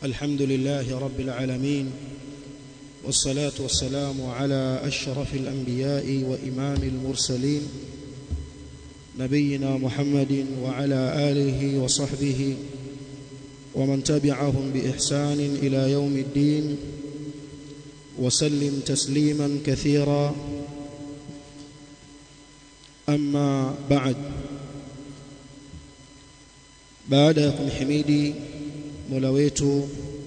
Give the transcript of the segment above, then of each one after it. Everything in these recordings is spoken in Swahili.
الحمد لله رب العالمين والصلاة والسلام على أشرف الأنبياء وإمام المرسلين نبينا محمد وعلى آله وصحبه ومن تبعهم بإحسان إلى يوم الدين وسلم تسليما كثيرا أما بعد baada ya kumhimidi Mola wetu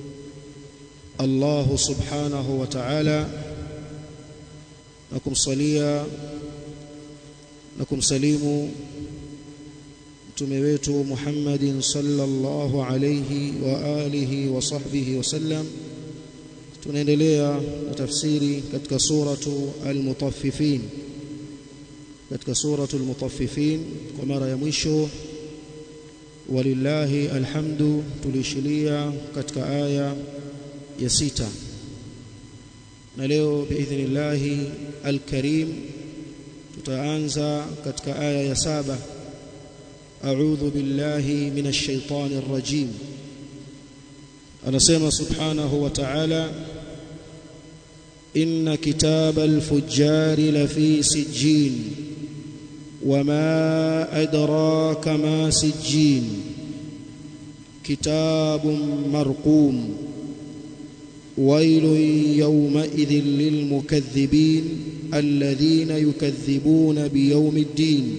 Allah subhanahu wa ta'ala na kumsalia na kumsalimu mtume wetu Muhammadin sallallahu alayhi wa alihi wa sahbihi wasallam tunaendelea na tafsiri katika suratu al-mutaffifin katika suratu al-mutaffifin kwa mara ya mwisho walillahi alhamdu tulishilia katika aya ya sita na leo biidhnillahi alkarim tutaanza katika aya ya saba a'udhu billahi minash shaitani rrajim anasema subhanahu wa ta'ala inna kitabal fujjari lafi sijjin وما أدراك ما سجين كتاب مرقوم ويل يومئذ للمكذبين الذين يكذبون بيوم الدين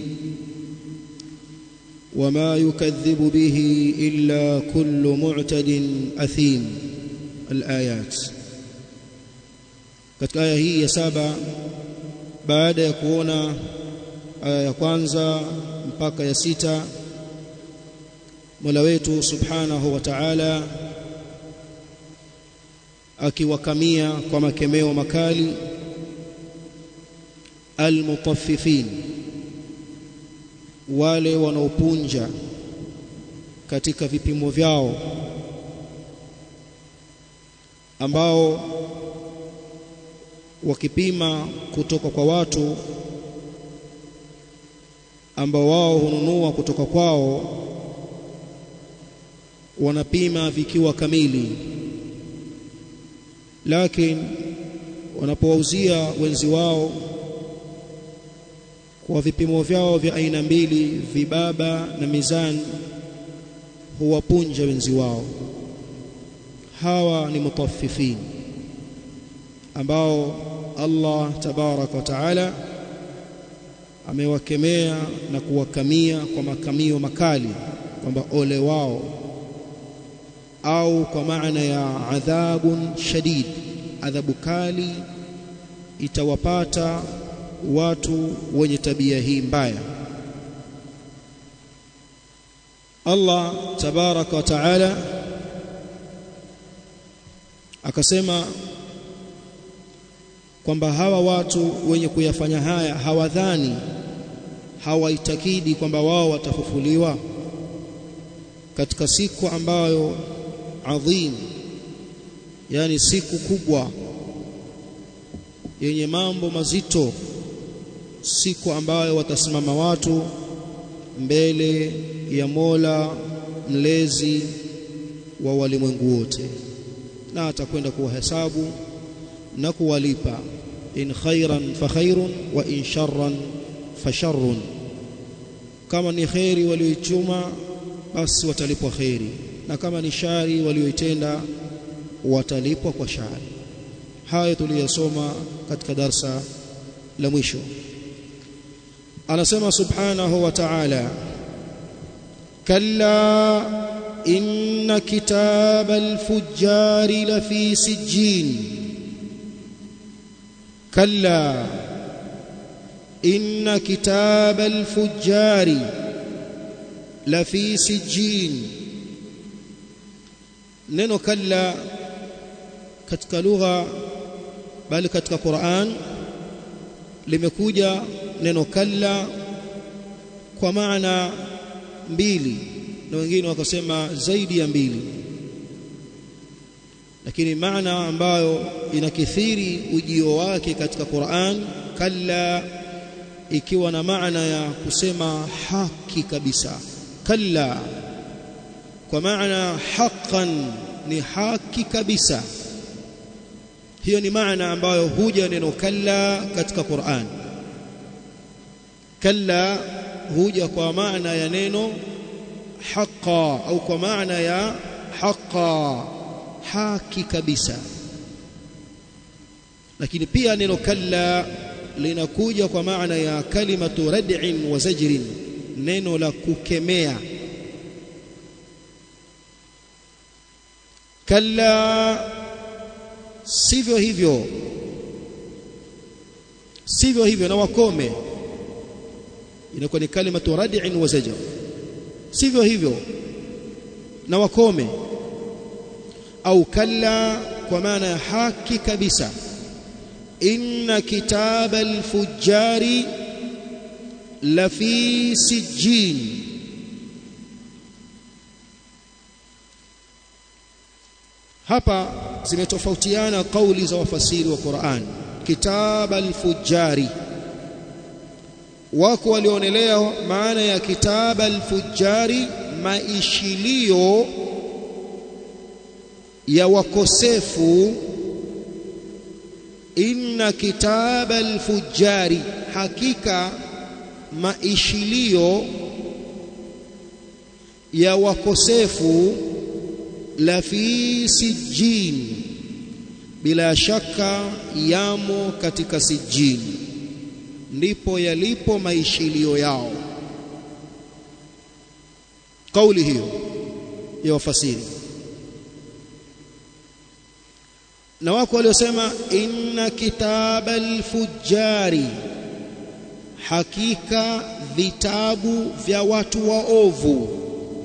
وما يكذب به إلا كل معتد أثيم الآيات katika aya hii ya saba baada ya kuona aya ya kwanza mpaka ya sita Mola wetu Subhanahu wa Ta'ala akiwakamia kwa makemeo makali almutaffifin wale wanaopunja katika vipimo vyao ambao wakipima kutoka kwa watu ambao wao hununua kutoka kwao wanapima vikiwa kamili lakini wanapowauzia wenzi wao kwa vipimo vyao vya aina mbili vibaba na mizani huwapunja wenzi wao hawa ni mutaffifin ambao Allah tabaraka wa taala amewakemea na kuwakamia kwa makamio makali kwamba ole wao au kwa maana ya adhabun shadid adhabu kali itawapata watu wenye tabia hii mbaya Allah tabaraka wa taala akasema kwamba hawa watu wenye kuyafanya haya hawadhani hawaitakidi kwamba wao watafufuliwa katika siku ambayo adhim yani siku kubwa yenye mambo mazito siku ambayo watasimama watu mbele ya Mola mlezi wa walimwengu wote na atakwenda kuwahesabu na kuwalipa in khairan fa khairun wa in sharran fa sharrun kama ni khairi walioichuma basi watalipwa khairi na kama ni shari walioitenda watalipwa kwa shari hayo tuliyosoma katika darsa la mwisho anasema subhanahu wa ta'ala kalla inna kitabal fujjari lafi sijjin كلا إن كتاب الفجار لفي سجين neno kalla katika lugha bali katika Qur'an limekuja neno kalla kwa maana mbili na wengine wakasema zaidi ya mbili lakini maana ambayo inakithiri ujio wake katika Qur'an kalla ikiwa na maana ya kusema haki kabisa kalla kwa maana haqqan ni haki kabisa hiyo ni maana ambayo huja neno kalla katika Qur'an kalla huja kwa maana ya neno haqa au kwa maana ya haqa haki kabisa lakini pia neno kalla linakuja kwa maana ya kalimatu rad'in wa zajrin neno la kukemea kalla sivyo hivyo sivyo hivyo na wakome inakuwa ni kalimatu rad'in wa zajr sivyo hivyo na wakome au kalla kwa maana ya haki kabisa inna kitaba al-fujjari la fi sijjin hapa zimetofautiana kauli za wafasiri wa Qur'an kitaba al-fujjari wako walionelea maana ya kitaba al-fujjari maishilio ya wakosefu inna kitaba al-fujjari hakika maishilio ya wakosefu la fi sijjin bila shaka yamo katika sijjin ndipo yalipo maishilio yao kauli hiyo ya wafasiri na wako waliosema inna kitaba al-fujjari hakika vitabu vya watu waovu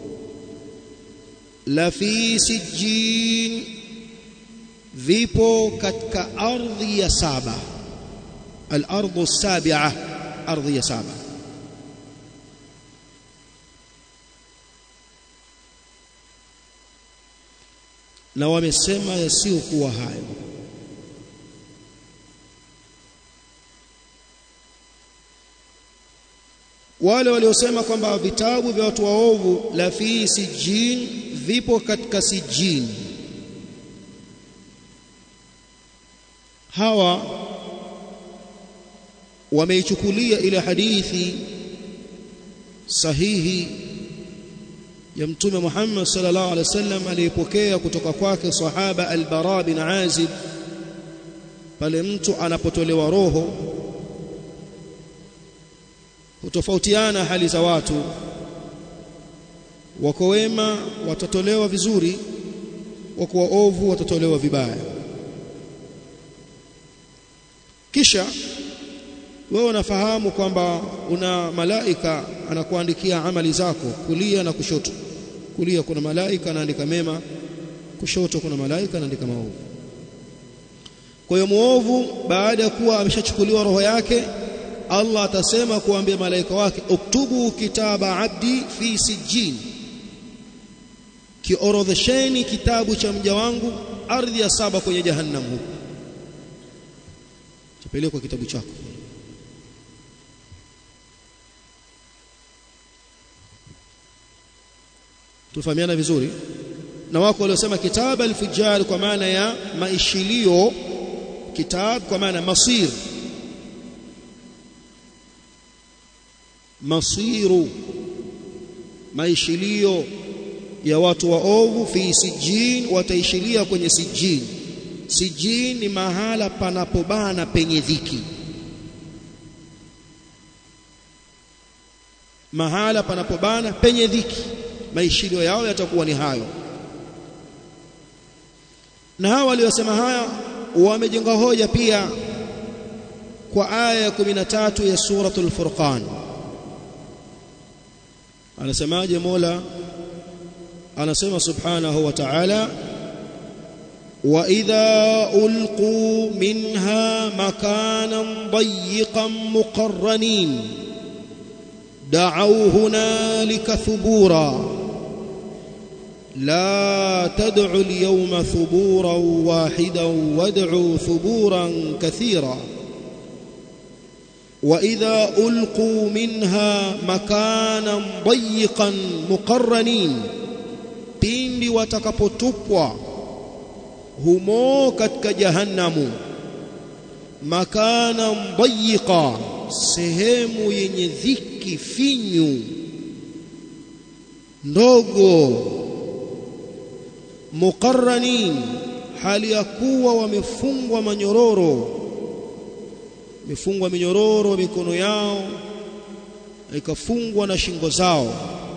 la fi sijjin vipo katika ardhi ya saba al-ardhu as-sabi'a ardhi ya saba na wamesema yasiokuwa hayo wale waliosema kwamba vitabu vya watu waovu la fi sijjin vipo katika sijjin hawa wameichukulia ile hadithi sahihi ya mtume Muhammad sallallahu alaihi wasallam aliyepokea kutoka kwake sahaba al-Bara bin Azib pale mtu anapotolewa roho hutofautiana hali za watu wako wema watatolewa vizuri wako waovu watatolewa vibaya kisha wewe unafahamu kwamba una malaika anakuandikia amali zako kulia na kushoto kulia kuna malaika anaandika mema kushoto kuna malaika anaandika maovu kwa hiyo muovu baada ya kuwa ameshachukuliwa roho yake Allah atasema kuambia malaika wake uktubu kitaba abdi fi sijjin kiorodhesheni kitabu cha mja wangu ardhi ya saba kwenye jahannam huko tupelekwa kitabu chako tufahamiana vizuri na wako waliosema kitaba al-fujjar kwa maana ya maishilio kitab kwa maana masir masiru maishilio ya watu waovu fi sijin wataishilia kwenye sijin sijin ni mahala panapobana penye dhiki mahala panapobana penye dhiki maishilio yao yatakuwa ni hayo na hawa waliosema haya wamejenga hoja pia kwa aya ya 13 ya suratul furqan anasemaje Mola anasema subhanahu wa ta'ala wa idha ulqu minha makanan dayiqan muqarranin da'aw hunalika thubura لا تدعوا اليوم ثبورا واحدا وادعوا ثبورا كثيرا واذا القوا منها مكانا ضيقا مقرنين pindi watakapotupwa humo katika jahannamu makana mdayiqa sehemu yenye dhiki finyu ndogo muqarranin hali ya kuwa wamefungwa manyororo wamefungwa minyororo mikono yao ikafungwa na shingo zao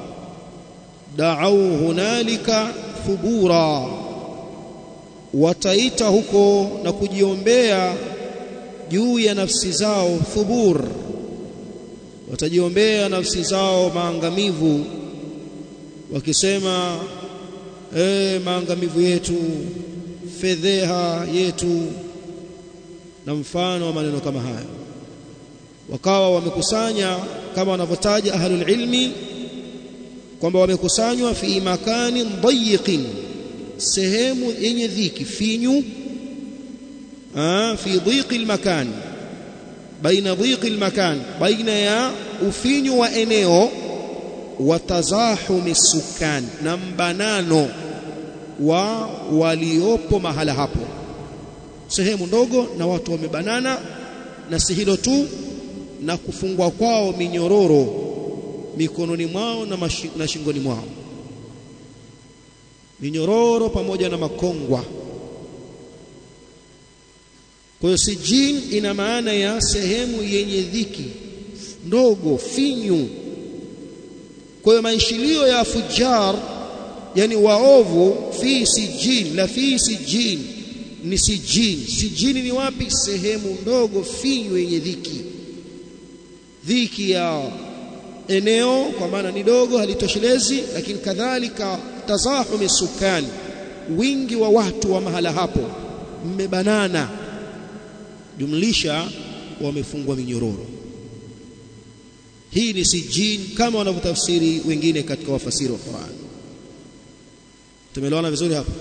da'au hunalika thubura wataita huko na kujiombea juu ya nafsi zao thubur watajiombea nafsi zao maangamivu wakisema eh maangamivu yetu fedheha yetu na mfano wa maneno kama hayo wakawa wamekusanya kama wanavyotaja ahlul ilmi kwamba wamekusanywa fi makani dayiqin sehemu yenye dhiki finyu ah fi dhiqi almakan baina dhiqi almakan baina ya ufinyu wa eneo wa tazahumi sukan na mbanano wa waliopo mahala hapo sehemu ndogo na watu wamebanana na si hilo tu na kufungwa kwao minyororo mikononi mwao na, na shingoni mwao minyororo pamoja na makongwa kwa hiyo sijin ina maana ya sehemu yenye dhiki ndogo finyu kwa hiyo maishilio ya fujar yani waovu fi sijin la fi sijin ni sijin sijini ni wapi sehemu ndogo finyu yenye dhiki dhiki ya eneo kwa maana ni dogo halitoshelezi lakini kadhalika tazahumi sukani wingi wa watu wa mahala hapo mmebanana jumlisha wamefungwa minyororo hii ni sijin kama wanavyotafsiri wengine katika wafasiri wa Qur'an tumeelewana vizuri hapa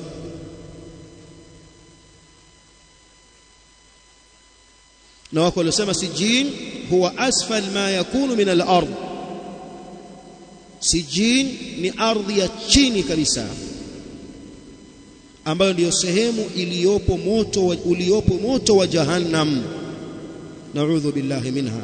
na wako waliosema sijin huwa asfal ma yakunu min al-ard sijin ni ardhi ya chini kabisa ambayo ndiyo sehemu iliyopo moto wa, uliopo moto wa jahannam naudhu billahi minha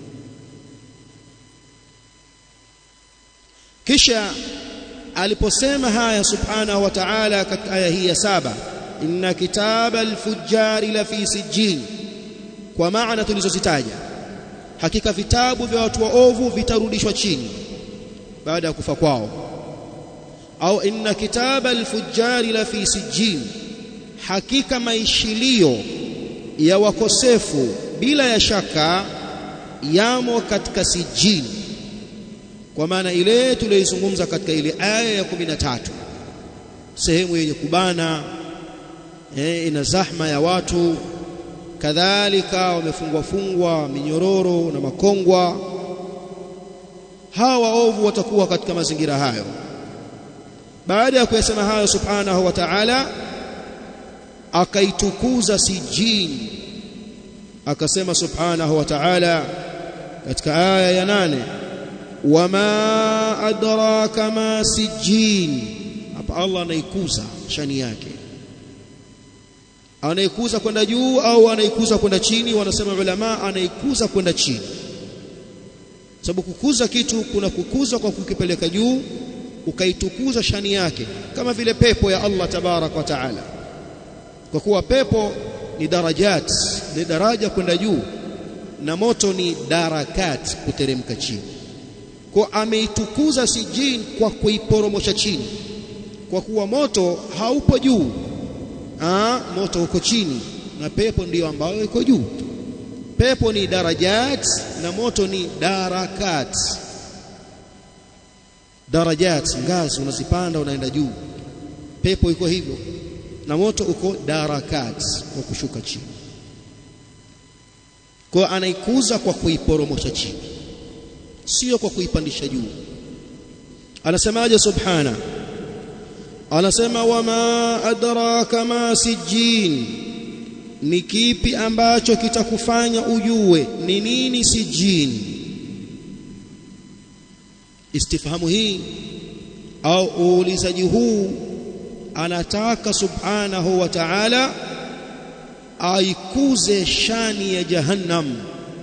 kisha aliposema haya subhanahu wa ta'ala katika aya hii ya saba inna kitaba al-fujjari la fi sijjin kwa maana tulizozitaja hakika vitabu vya watu waovu vitarudishwa chini baada ya kufa kwao au inna kitaba al-fujjari la fi sijjin hakika maishilio ya wakosefu bila ya shaka yamo katika sijjin kwa maana ile tuliyoizungumza katika ile aya ya 13 sehemu yenye kubana eh, ina zahma ya watu kadhalika wamefungwa fungwa minyororo na makongwa hawa waovu watakuwa katika mazingira hayo baada ya kuyasema hayo subhanahu wa ta'ala akaitukuza sijin akasema subhanahu wa ta'ala katika aya ya nane wama adraka ma sijin hapa Allah anaikuza shani yake anaikuza kwenda juu au anaikuza kwenda chini wanasema ulama anaikuza kwenda chini sababu kukuza kitu kuna kukuza kwa kukipeleka juu ukaitukuza shani yake kama vile pepo ya Allah tabarak wa taala kwa kuwa pepo ni darajat ni daraja kwenda juu na moto ni darakat kuteremka chini kwa ameitukuza sijin kwa kuiporomosha chini kwa kuwa moto haupo juu Aa, moto uko chini na pepo ndiyo ambayo iko juu pepo ni darajat na moto ni darakat darajat ngazi unazipanda unaenda juu pepo iko hivyo na moto uko darakat kwa kushuka chini kwa anaikuza kwa kuiporomosha chini sio kwa kuipandisha juu anasemaje subhana anasema wama adraka ma sijin ni kipi ambacho kitakufanya ujue ni nini sijin istifhamu hii au uulizaji huu anataka subhanahu wa ta'ala aikuze shani ya jahannam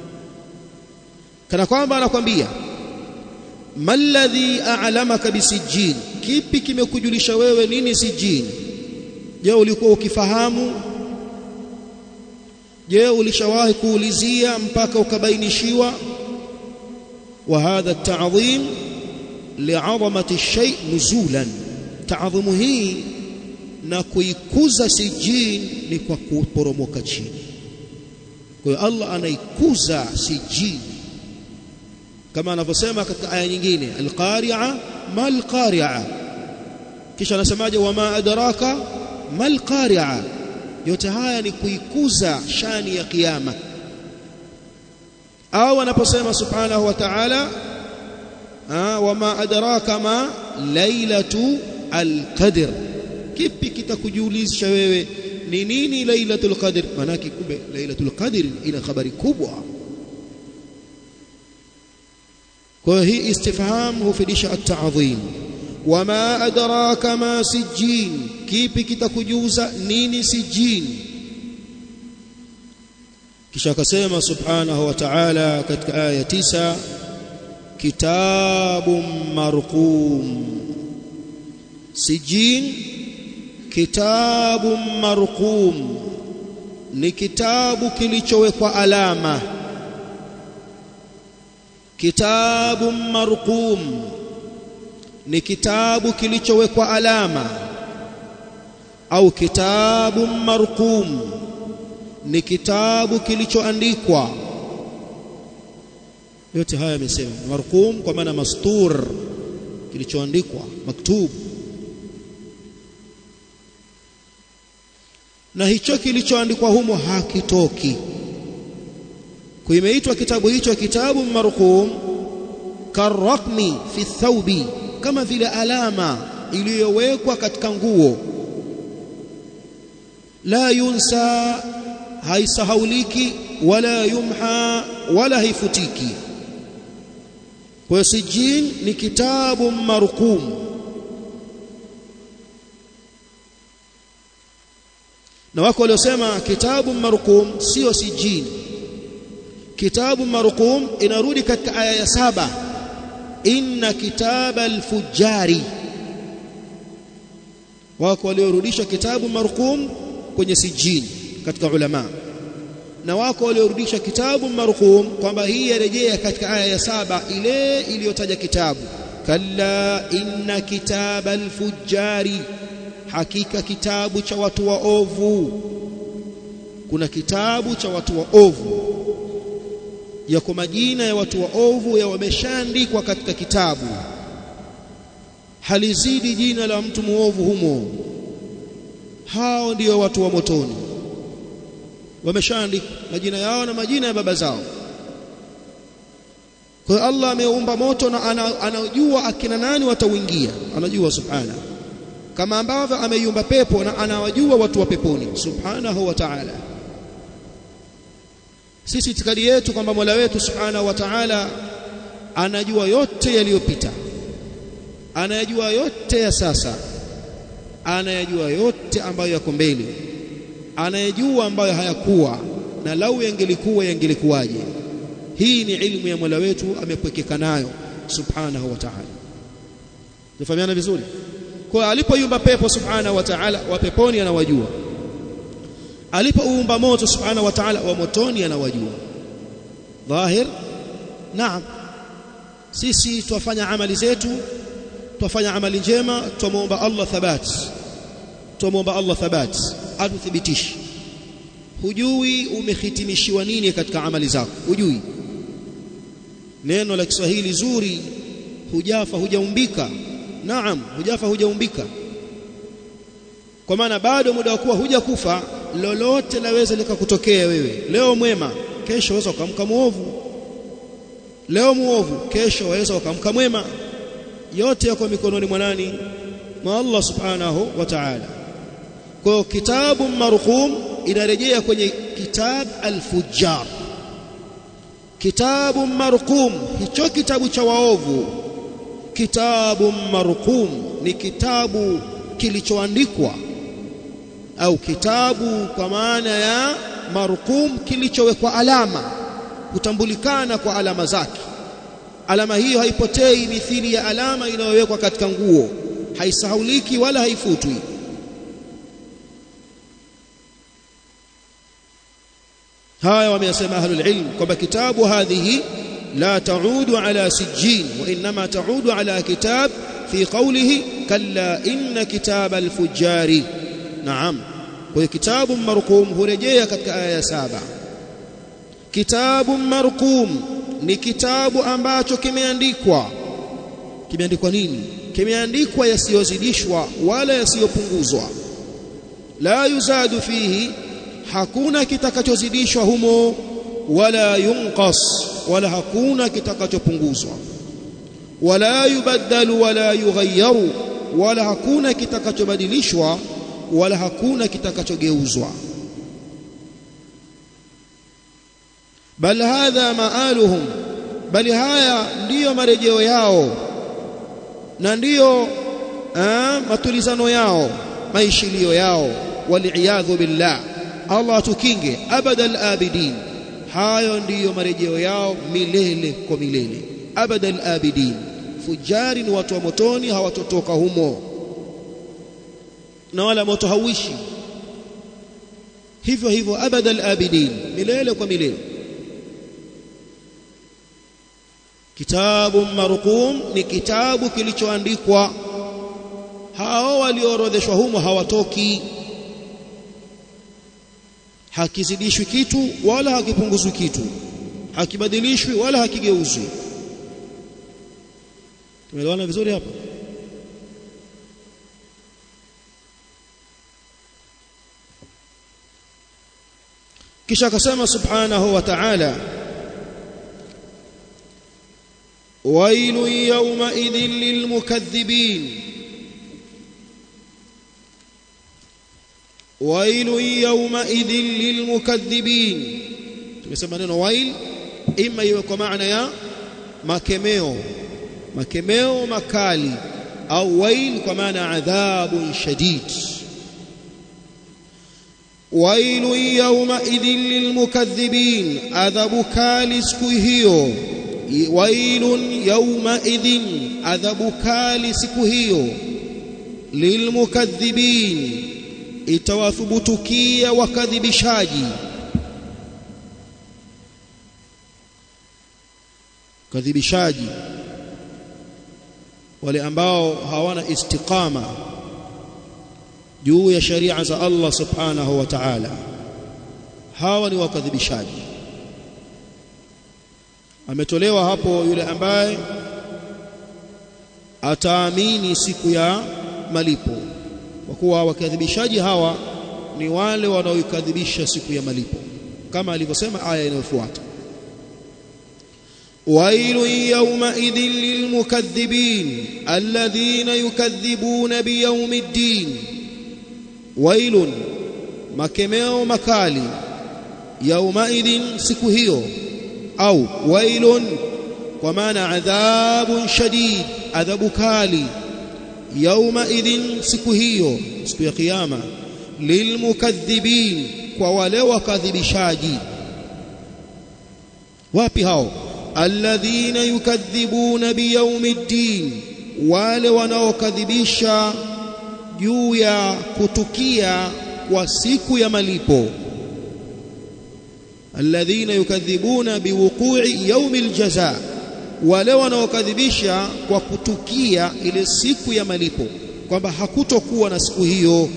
kana kwamba anakwambia malladhi a'lamaka bisijjin kipi kimekujulisha wewe nini sijjin je ulikuwa ukifahamu je ulishawahi kuulizia mpaka ukabainishiwa wa hadha at-ta'dhim li'azamati ash-shay' nuzulan ta'dhimu hii na kuikuza sijin ni kwa kuporomoka chini kwa hiyo Allah anaikuza sijin kama anavyosema katika aya nyingine al-qari'a mal qari'a kisha anasemaje wama adraka mal qari'a yote haya ni kuikuza shani ya kiyama au anaposema subhanahu wa ta'ala wama adraka ma lailatu alqadr kipi kitakujulisha wewe ni nini lailatul qadr manaki kumbe lailatul qadr ina habari kubwa kwa hii istifham hufidisha at-ta'dhim wama adraka ma sijjin kipi kitakujuza nini sijjin kisha akasema subhanahu wa ta'ala katika aya 9 kitabun marqum sijin kitabun marqum ni kitabu kilichowekwa alama kitabun marqum ni kitabu kilichowekwa alama au kitabun marqum ni kitabu kilichoandikwa yote haya yamesema marqum kwa maana mastur kilichoandikwa maktub na hicho kilichoandikwa humo hakitoki kuimeitwa kitabu hicho kitabu marqum karraqmi fi thawbi kama vile alama iliyowekwa katika nguo la yunsa haisahauliki wala yumha wala haifutiki kwa sijin ni kitabu marqum na wako waliosema kitabu marqum sio sijin kitabu marqum inarudi katika aya ya saba inna kitaba alfujari wako waliorudisha kitabu marqum kwenye sijin katika ulama na wako waliorudisha kitabu marqum kwamba hii yarejea katika aya ya saba ile iliyotaja kitabu kalla inna kitaba alfujari hakika kitabu cha watu waovu kuna kitabu cha watu waovu yako majina ya watu waovu ya wameshaandikwa katika kitabu halizidi jina la mtu muovu humo hao ndio watu wa motoni wameshaandikwa majina yao na majina ya baba zao kwa hiyo Allah ameumba moto na anajua akina nani watauingia anajua subhana kama ambavyo ameiumba pepo na anawajua watu wa peponi subhanahu wa ta'ala sisi itikadi yetu kwamba Mola wetu subhanahu wa ta'ala anajua yote yaliyopita anayajua yote ya sasa anayajua yote ambayo yako mbele anayejua ambayo hayakuwa na lau yangelikuwa yangelikuwaje hii ni ilmu ya Mola wetu amepwekeka nayo subhanahu wa ta'ala tufahamiana vizuri kwa alipoiumba pepo subhanahu wa ta'ala wa peponi anawajua alipoumba moto subhanahu wa ta'ala wa motoni anawajua dhahir naam sisi twafanya amali zetu twafanya amali njema tumuomba Allah thabat tumuomba Allah thabat atuthibitishe hujui umehitimishiwa nini katika amali zako hujui neno la Kiswahili zuri hujafa hujaumbika naam hujafa hujaumbika kwa maana bado muda wa kuwa hujakufa lolote laweza likakutokea wewe leo mwema kesho waweza ukamka muovu leo muovu kesho waweza ukamka mwema yote yako mikononi mwa nani mwa Allah subhanahu wa ta'ala kwa kitabu marqum inarejea kwenye kitab al-fujjar kitabu marqum hicho kitabu cha waovu kitabu marqum ni kitabu kilichoandikwa au kitabu kwa maana ya marqum kilichowekwa alama kutambulikana kwa alama zake alama hiyo haipotei mithili ya alama inayowekwa katika nguo haisahauliki wala haifutwi haya wameyasema ahlul ilm kwamba kitabu hadhihi la taudu ala sijjin wa inma taudu ala kitab fi qawlihi kalla inna kitab alfujari naam kwa kitabu marqum hurejea katika aya ya saba kitabu marqum ni kitabu ambacho kimeandikwa kimeandikwa nini kimeandikwa yasiyozidishwa wala yasiyopunguzwa la yuzadu fihi hakuna kitakachozidishwa humo wala yunqas wala hakuna kitakachopunguzwa wala yubaddalu wala yughayyaru wala hakuna kitakachobadilishwa wala hakuna kitakachogeuzwa bal hadha maaluhum bali haya ndiyo marejeo yao na ndiyo matulizano yao maishilio yao waliyadhu billah Allah atukinge abadal abidin hayo ndiyo marejeo yao milele kwa milele abadal abidin fujari ni watu wa motoni hawatotoka humo na wala moto hauishi hivyo hivyo abadal abidin milele kwa milele kitabu marqum ni kitabu kilichoandikwa hao walioorodheshwa humo hawatoki hakizidishwi kitu wala hakipunguzwi kitu hakibadilishwi wala hakigeuzwi tumeelewana vizuri hapa kisha akasema subhanahu wa ta'ala ويل يومئذ للمكذبين ويل يومئذ للمكذبين tumesema neno wail ima iwe kwa maana ya makemeo makemeo makali au wail kwa maana adhabun shadid ويل يومئذ للمكذبين adhabu kali siku hiyo wailun yawmaidhin adhabu kali siku hiyo lilmukaththibin itawathubutukia wakadhibishaji kadhibishaji wale ambao hawana istiqama juu ya sharia za Allah subhanahu wa ta'ala hawa ni wakadhibishaji ametolewa hapo yule ambaye ataamini siku ya malipo kwa kuwa wakadhibishaji hawa ni wale wanaoikadhibisha siku ya malipo kama alivyosema aya inayofuata ويل يومئذ للمكذبين الذين يكذبون بيوم الدين ويل makemeo makali yaumaidhin siku hiyo au wailun kwa maana adhabun shadid adhabu kali yaumaidhin siku hiyo siku ya kiyama lilmukaththibin kwa wale wakadhibishaji wapi hao alladhina yukadhibuna biyaumiddin wale wanaokadhibisha juu ya kutukia kwa siku ya malipo alladhina yukadhibuna biwuqu'i yaumil jaza wale wanaokadhibisha kwa kutukia ile siku ya malipo kwamba hakutokuwa na siku hiyo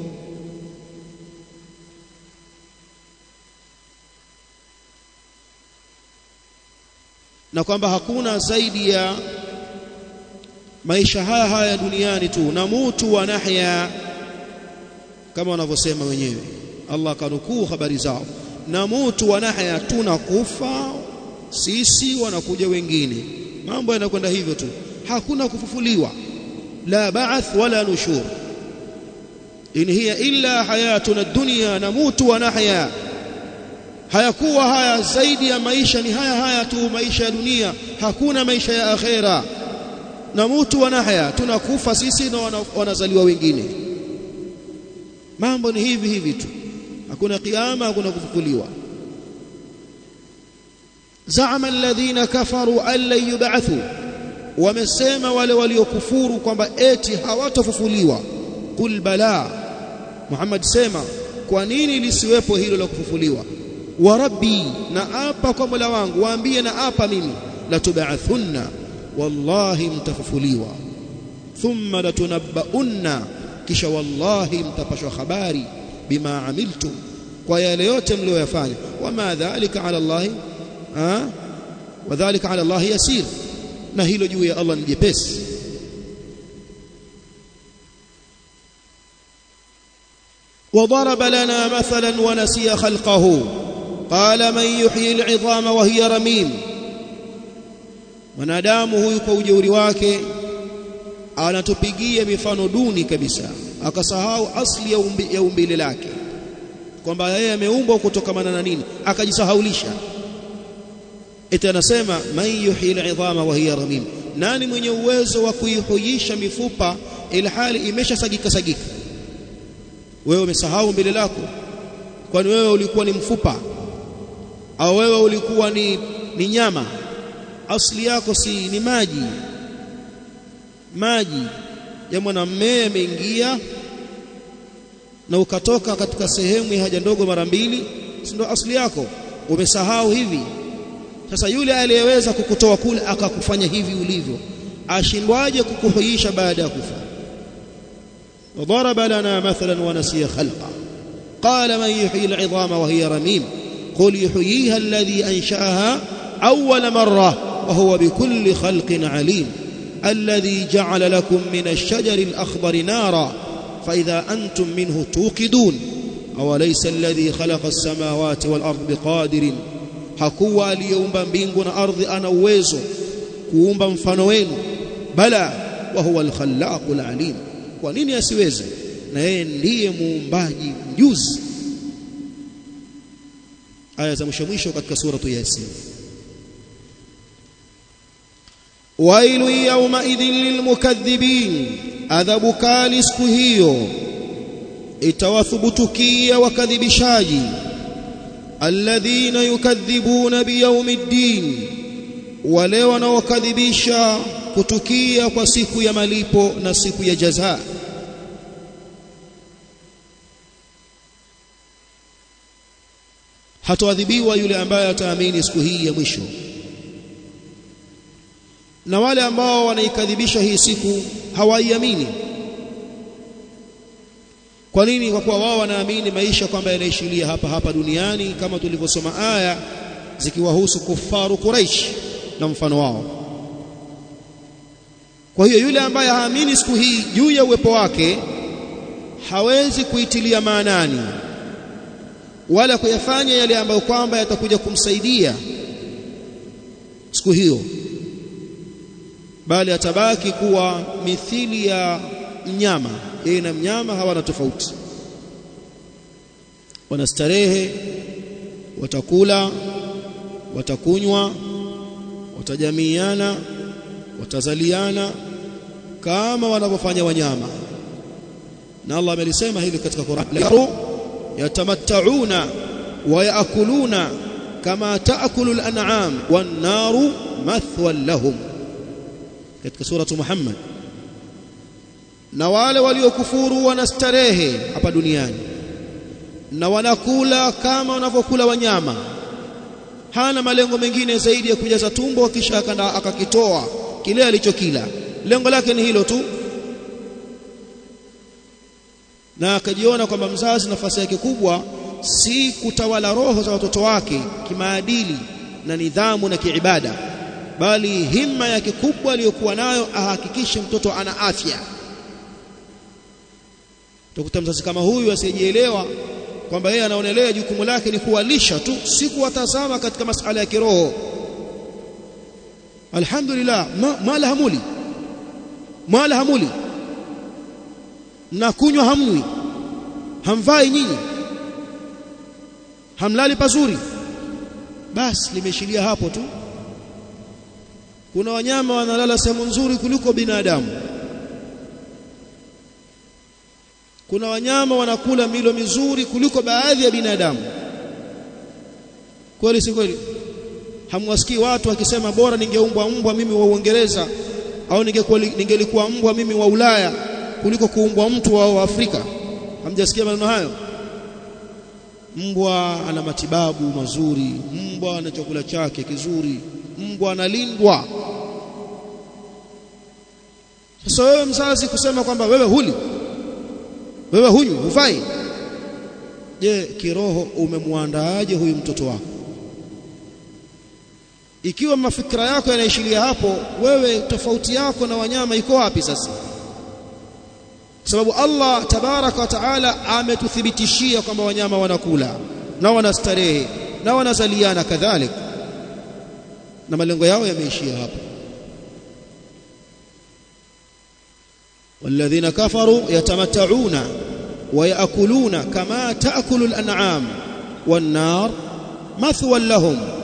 na kwamba hakuna zaidi ya maisha haya haya duniani tu na mutu wa nahya kama wanavyosema wenyewe Allah kanukuu habari zao na mutu wa nahya tunakufa sisi wanakuja wengine mambo yanakwenda hivyo tu hakuna kufufuliwa la ba'ath wala nushur in hiya illa hayatuna dunya namutu wa nahya hayakuwa haya zaidi ya maisha ni haya haya tu maisha ya dunia hakuna maisha ya akhera namutu wa nahya tunakufa sisi na wana, wanazaliwa wengine mambo ni hivi hivi tu hakuna kiyama hakuna kufufuliwa zaama alladhina kafaru an lan yub'athu wamesema wale waliokufuru kwamba eti hawatafufuliwa qul bala Muhammad sema kwa nini lisiwepo hilo la kufufuliwa wa rabbi na apa kwa Mola wangu waambie na apa mimi la tub'athunna wallahi mtafufuliwa thumma latunabbaunna kisha wallahi mtapashwa habari bima amiltum kwa yale yote mlioyafanya wama dhalika ala Allah ha wadhālika ala Allah yasir na hilo juu ya Allah ni jepesi وضرب لنا مثلا ونسي خلقه قال من يحيي العظام وهي رميم mwanadamu huyu kwa ujeuri wake anatupigia mifano duni kabisa akasahau asli ya, umbi, ya umbile lake kwamba yeye ameumbwa kutokamana na nini akajisahaulisha eti anasema man yuhyi al'idhama wa hiya ramim nani mwenye uwezo wa kuihuisha mifupa ilhali imeshasagika sagika wewe umesahau mbele lako kwani wewe ulikuwa ni mfupa au wewe ulikuwa ni, ni nyama asli yako si ni maji maji ya mwanamume yameingia na ukatoka katika sehemu ya haja ndogo mara mbili si ndio asli yako umesahau hivi sasa yule aliyeweza kukutoa kule akakufanya hivi ulivyo ashindwaje kukuhuisha baada ya kufa وضرب لنا مثلا ونسي خلقه قال من يحيي العظام وهي رميم قل يحييها الذي أنشأها أول مرة وهو بكل خلق عليم الذي جعل لكم من الشجر الأخضر نارا فإذا أنتم منه توقدون أوليس الذي خلق السماوات والأرض بقادر hakuwa aliyeumba mbingu na ardhi ana uwezo kuumba mfano wenu bala wa huwa al-khallaqul alim kwa nini asiweze na yeye ndiye muumbaji mjuzi aya za mwisho mwisho katika suratu yasin wailu yawma idhin lilmukaththibin adhabu kali siku hiyo itawathubutukia wakadhibishaji alladhina yukadhibuna biyaumiddin wale wanaokadhibisha kutukia kwa siku ya malipo na siku ya jaza hatoadhibiwa yule ambaye ataamini siku hii ya mwisho na wale ambao wanaikadhibisha hii siku hawaiamini kwa nini kwa kuwa wao wanaamini maisha kwamba yanaishilia hapa hapa duniani kama tulivyosoma aya zikiwahusu kufaru Quraish na mfano wao kwa hiyo yule ambaye haamini siku hii juu ya uwepo wake hawezi kuitilia maanani wala kuyafanya yale ambayo kwamba yatakuja kumsaidia siku hiyo bali atabaki kuwa mithili ya mnyama yeye na mnyama hawana tofauti wanastarehe watakula watakunywa watajamiana watazaliana kama wanavyofanya wanyama na Allah amelisema hili katika Qur'an yatamatta'una wa ya'kuluna kama ta'kulu al-an'am wan-naru mathwan lahum katika suratu Muhammad na wale waliokufuru wanastarehe hapa duniani na wanakula kama wanavyokula wanyama hana malengo mengine zaidi ya kujaza tumbo kisha akanda akakitoa kile alichokila lengo lake ni hilo tu na akajiona kwamba mzazi nafasi yake kubwa si kutawala roho za watoto wake kimaadili na nidhamu na kiibada bali himma yake kubwa aliyokuwa nayo ahakikishe mtoto ana afya utakuta mzazi kama huyu asiyejielewa kwamba yeye anaonelea jukumu lake ni kuwalisha tu si kuwatazama katika masala ya kiroho alhamdulillah ma, mala hamuli mala hamuli na kunywa hamnywi hamvai nyinyi hamlali pazuri basi limeshilia hapo tu kuna wanyama wanalala sehemu nzuri kuliko binadamu kuna wanyama wanakula milo mizuri kuliko baadhi ya binadamu kweli si kweli hamwasikii watu wakisema bora ningeumbwa mbwa mimi wa Uingereza au ningekuwa ningelikuwa mbwa mimi wa Ulaya kuliko kuumbwa mtu wa Afrika hamjasikia maneno hayo mbwa ana matibabu mazuri mbwa ana chakula chake kizuri mbwa analindwa sasa wewe mzazi kusema kwamba wewe huli wewe huyu hufai je kiroho umemwandaaje huyu mtoto wako ikiwa mafikra yako yanaishilia hapo wewe tofauti yako na wanyama iko wapi sasa sababu Allah tabaraka wa taala ametuthibitishia kwamba wanyama wanakula na wanastarehe na wanazaliana kadhalik na malengo yao yameishia hapo والذين كفروا يتمتعون ويأكلون كما تأكل الأنعام والنار مثوى لهم